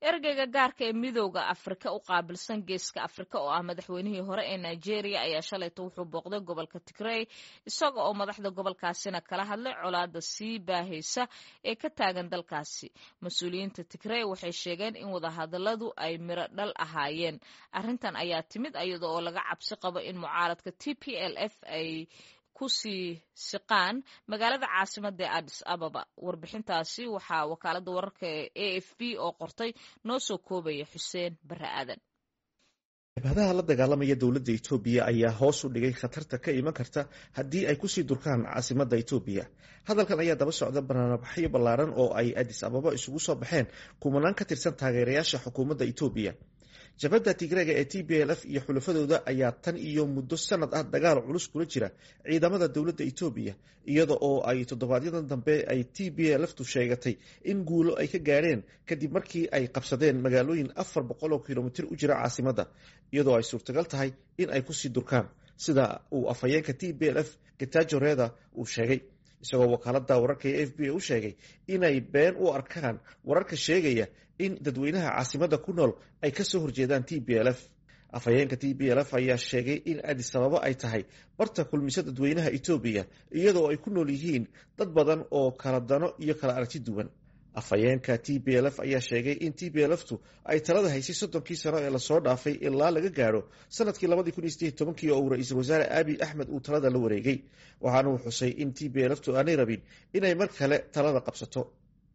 ergeyga gaarka ee midooda afrika u qaabilsan geeska afrika oo ah madaxweynihii hore ee nigeria ayaa shalayto wuxuu booqday gobolka tigrey isaga oo madaxda gobolkaasina kala hadlay colaada sii baahaysa ee ka taagan dalkaasi mas-uuliyiinta tigrey waxay sheegeen in wadahadaladu ay miro dhal ahaayeen arrintan ayaa timid iyada oo laga cabsi qabo in mucaaradka t p l f ay kusii siqaan magaalada caasimada ee addis ababa warbixintaasi waxaa wakaalada wararka ee a f b oo qortay noo soo koobaya xuseen bare aadan jabhadaha la dagaalamaya dowladda etoobiya ayaa hoos u dhigay khatarta ka iman karta haddii ay kusii durkaan caasimadda etoobiya hadalkan ayaa daba socda banaanbaxyo ballaaran oo ay addis ababa isugu soo baxeen kumanaan ka tirsan taageerayaasha xukuumadda etoobiya jabhadda tigreega ee t b l f iyo xulafadooda ayaa tan iyo muddo sanad ah dagaal culus kula jira ciidamada dowladda etoobiya iyada oo ay toddobaadyada dambe ay t b l ftu sheegatay in guulo ay ka gaadheen kadib markii ay qabsadeen magaalooyin afar boqol oo kilomitir u jira caasimadda iyadoo ay suurtagal tahay in ay kusii durkaan sida uu afhayeenka t b l f getajo reda uu sheegay isagoo wakaalada wararka ee f b a u sheegay inay been u arkaan wararka sheegaya in dadweynaha caasimadda ku nool ay kasoo horjeedaan t b l f afhayeenka t b l f ayaa sheegay in addis ababa ay tahay barta kulmisa dadweynaha etoobiya iyadoo ay ku nool yihiin dad badan oo kala dano iyo kala aragti duwan afhayeenka t b l f ayaa sheegay in t b l ftu ay talada haysay soddonkii sano ee lasoo dhaafay ilaa laga gaadho sanadkii labadii kun iyo sideed tobankii oo uu ra-iisul wasaare aabi axmed uu talada la wareegay waxaana uu xusay in t b l ftu aanay rabin inay mar kale talada qabsato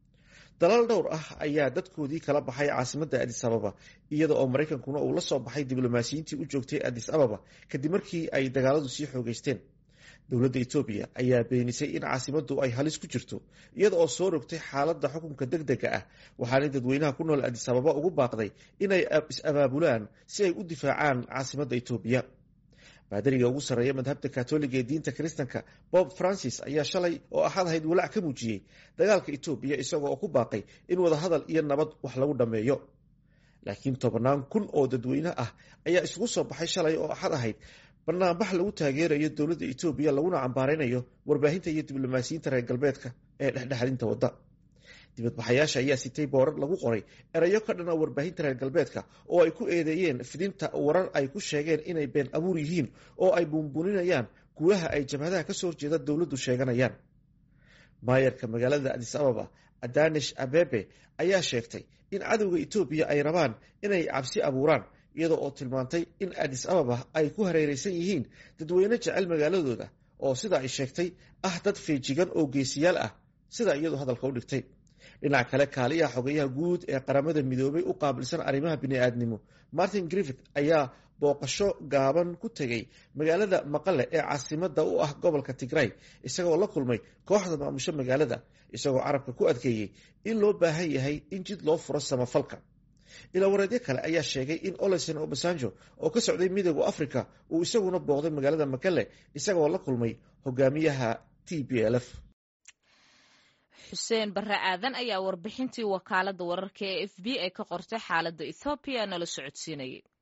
dalaal dhowr ah ayaa dadkoodii kala baxay caasimadda addis ababa iyada oo maraykankuna uu la soo baxay diblomaasiyiintii u joogtay addis ababa kadib markii ay dagaaladu sii xoogeysteen dowladda etoobiya ayaa beenisay in caasimaddu ay halis ku jirto iyada oo soo rogtay xaaladda xukunka deg dega ah waxaanay dadweynaha ku nool addis ababa ugu baaqday inay is-abaabulaan si ay u difaacaan caasimadda etoobiya baadariga ugu sarreeya madhabta katoliga ee diinta kiristanka bob francis ayaa shalay oo axad ahayd walaac ka muujiyey dagaalka etoobiya isagoo oo ku baaqay in wadahadal iyo nabad wax lagu dhammeeyo laakiin tobannaan kun oo dadweyne ah ayaa isugu soo baxay shalay oo axad ahayd banaanbax lagu taageerayo dowladda etoobiya laguna cambaaraynayo warbaahinta iyo diblomaasiyiinta reer galbeedka ee dhexdhexalinta wadda dibadbaxayaasha ayaa sitay boorar lagu qoray erayo ka dhana warbaahinta reer galbeedka oo ay ku eedeeyeen fidinta warar ay ku sheegeen inay been abuur yihiin oo ay buunbuuninayaan guulaha ay jabhadaha kasoo horjeeda dowladdu sheeganayaan maayarka magaalada addis ababa adanish abebe ayaa sheegtay in cadowga etoobiya ay rabaan inay cabsi abuuraan iyada oo tilmaantay in addis ababa ay ku hareereysan yihiin dadweyne jecel magaaladooda oo sida ay sheegtay ah dad feejigan oo geesiyaal ah sida iyadu hadalka u dhigtay dhinac kale kaaliyaha xogayaha guud ee qaramada midoobay u qaabilsan arrimaha bini-aadnimo martin griffith ayaa booqasho gaaban ku tegay magaalada maqale ee caasimada u ah gobolka tigray isagoo la kulmay kooxda maamusho magaalada isagoo carabka ku adkeeyey in loo baahan yahay in jid loo furo samafalka ilaawareedyo kale ayaa sheegay in olesen obasanjo oo ka socday midooda africa uu isaguna booqday magaalada makale isagoo la kulmay hogaamiyaha t b l f xuseen bare aadan ayaa warbixintii wakaalada wararka ee f b a ka qortay xaaladda ethoobiya nala socodsiinayay